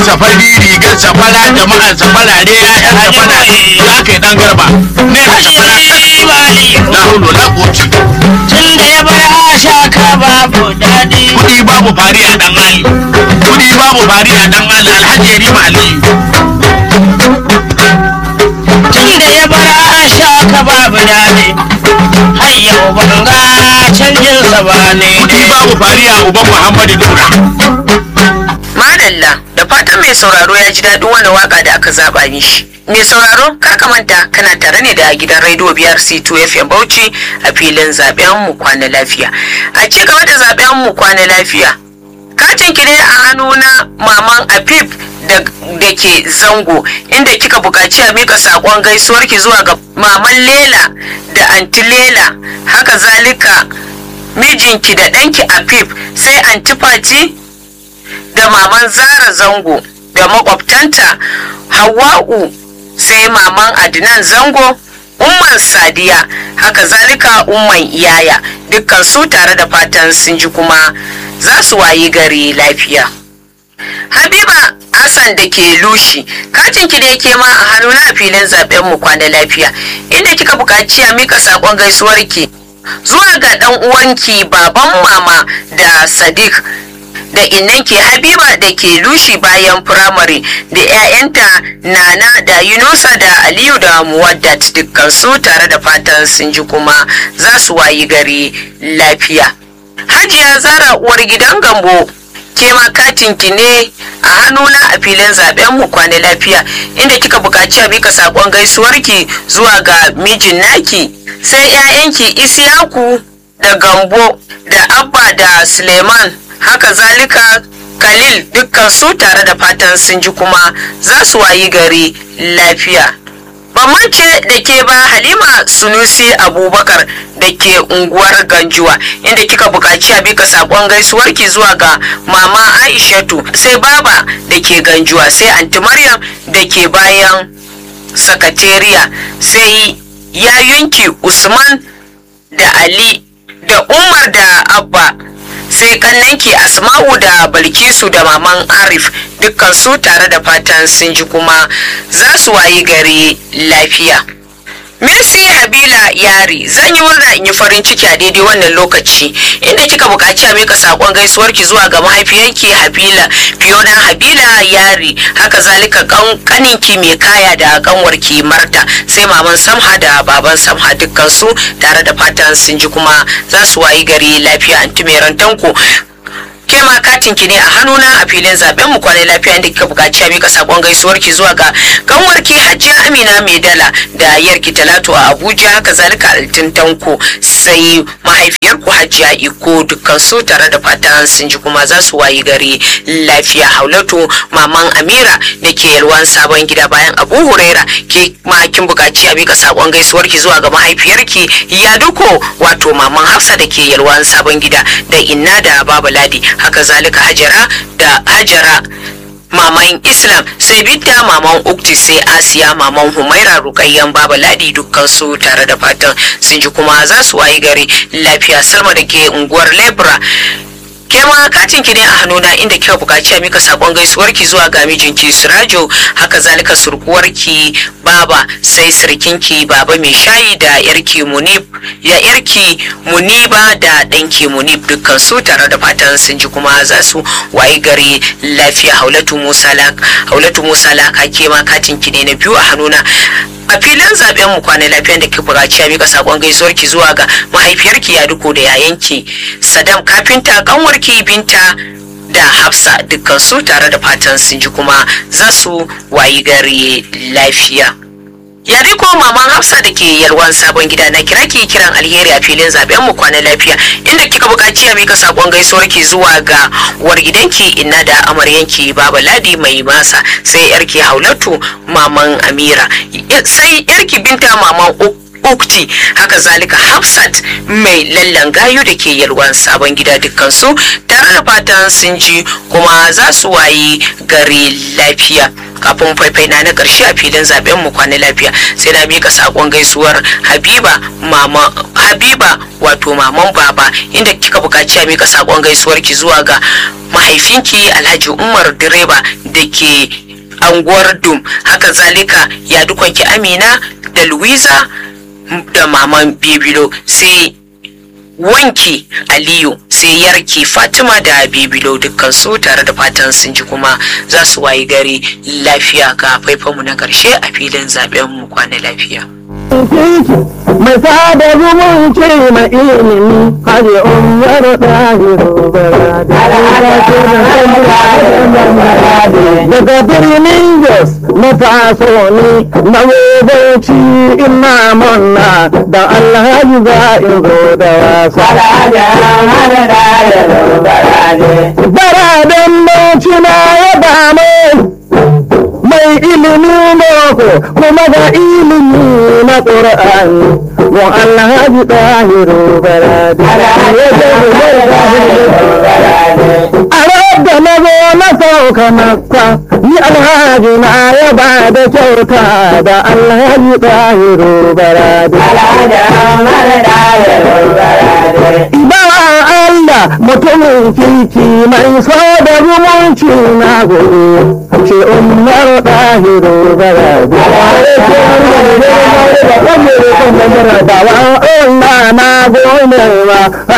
safari rigar safara jama'ar safarare ya'yan safara za ka yi dan garba ne ka safara na hulo na koci tun da ya bar ashaka babu daɗi kudi babu fari a dan ali kudi babu fari a dan ali alhaji rima aliyu tun da ya bar ashaka babu daɗi har yau ban ga canjinsa ba ne kudi babu fari a uban muhammadu nura Madalla da fatan mai sauraro ya ji daɗin wannan waka da aka zaba mishi. Mai sauraro kar ka manta kana tare ne da gidan rediyo biyar C2 FM Bauchi a filin zaben mu kwana lafiya. A ci gaba da zaben mu kwana lafiya. Katin ki ne a hannu na maman Afif da da ke zango inda kika buƙaci a mika saƙon gaisuwar ki zuwa ga maman Lela da anti Lela haka zalika mijinki da ɗanki Afif sai anti Fati da maman zara zango da makwabtanta hawa'u sai maman adnan zango umman sadiya haka zalika umman iyaya dukkan su tare da fatan sun ji kuma za su wayi gari lafiya habiba hassan da ke lushi katin ki da yake ma a hannu na filin zaben mu kwana lafiya inda kika buƙaci a mika saƙon gaisuwarki zuwa ga ɗan uwanki baban mama da sadiq da innanki habiba da ke lushi bayan firamare da 'ya'yanta nana da yunusa da aliyu da muwaddat dukkan su tare da fatan sun ji kuma za su wayi gari lafiya hajiya zara uwar gidan gambo ke ma katinki ne a hannuna a filin zaben mu kwana lafiya inda kika buƙaci a mika saƙon gaisuwarki zuwa ga mijin naki sai 'ya'yanki isiyaku da gambo da abba da suleiman haka zalika khalil dukkan su tare da fatan sun ji kuma za su wayi gari lafiya bamance da ke ba halima sunusi abubakar da ke unguwar ganjuwa inda kika buƙaci a bika saƙon gaisuwarki zuwa ga mama aishatu sai baba da ke ganjuwa sai anti maryam da ke bayan sakatariya sai yayunki usman da ali da umar da abba sai kannanki asma'u da balkisu da maman arif dukkan su tare da fatan sun ji kuma za su wayi gari lafiya Mercy Habila Yari zan yi murna in yi farin ciki a daidai wannan lokaci inda kika buƙaci a mika saƙon gaisuwarki zuwa ga mahaifiyarki Habila Fiona Habila Yari haka zalika kaninki mai kaya da kanwarki Marta sai maman Samha da baban Samha dukkan su tare da fatan sun ji kuma za su wayi gari lafiya anti mai rantanku ke ma katin ki ne a hannuna a filin zaben mu kwanai lafiya inda kika buƙaci a mika sakon gaisuwar ki zuwa ga kanwarki Hajiya Amina Mai Dala da yarki Talatu a Abuja haka zalika altin tanko sai mahaifiyar ku Hajiya Iko dukkan su tare da fatan sun ji kuma za su wayi gari lafiya Haulatu maman Amira da ke yalwan sabon gida bayan Abu Huraira ke ma kin buƙaci a mika sakon gaisuwar ki zuwa ga mahaifiyarki Yaduko wato maman Hafsa da ke yalwan sabon gida da Inna da Baba Ladi haka zalika hajara da hajara maman islam sai bidda maman ukti sai asiya maman humaira rukayyan baba ladi dukkan su tare da fatan sun ji kuma za su wayi gari lafiya salma da ke unguwar lebra ke ma katin ki ne a hannuna inda kika bukaci a mika sakon gaisuwar ki zuwa ga mijinki Sirajo haka zalika surkuwar ki baba sai sirkinki baba mai shayi da yarki Munib ya yarki Muniba da danki Munib dukkan su tare da fatan sun ji kuma za su wayi gari lafiya Haulatu Musa Lak Haulatu Musa Lak ke ma katin ki ne na biyu a hannuna a filin zaben mu kwana lafiyan da ke buƙaci a mika sakon gaisuwar ki zuwa ga mahaifiyarki ya duko da yayanki sadam kafinta kanwarki binta da hafsa dukkan su tare da fatan sun ji kuma za su wayi gari lafiya yare ko maman hafsa da ke yalwan sabon gida na kira ki kiran alheri a filin zaben mu kwana lafiya inda kika buƙaci a mika sakon gaisuwar ki zuwa ga war gidanki inna da amaryanki baba ladi mai masa sai yarki haulatu maman amira sai yarki binta maman ukti haka zalika hafsat mai lallan gayu da ke yalwan sabon gida dukkansu tare da fatan sun ji kuma za su wayi gari lafiya kafin faifai na na karshe a filin zaben mu kwana lafiya sai na mika sakon gaisuwar habiba mama habiba wato maman baba inda kika bukaci a mika sakon gaisuwar ki zuwa ga mahaifinki alhaji umar direba da ke anguwar dum haka zalika ya dukanki amina da louisa da maman bibilo sai wanki aliyu sai yarki fatima da bibilo dukkan su tare da fatan sun ji kuma za su wayi gari lafiya ga faifanmu na karshe a filin zaben mu kwana lafiya mai sada zumunci mai ilimi hajji umar ɗahiru daga birnin jos na taso ni na wubanci ina manna da alhaji za in zo da wasa baraden bauchi na yaba mai mai ilimi boko kuma ga ilimi na ƙur'ani wa alhaji ɗahiru barade a da na zo na sauka makka ni alhaji na ya ba da kyauta da alhaji ɗahiru barade Ibawa Allah mutumin kirki mai so da zumunci na gobe ce umar ɗahiru barade Bawa Allah na gode wa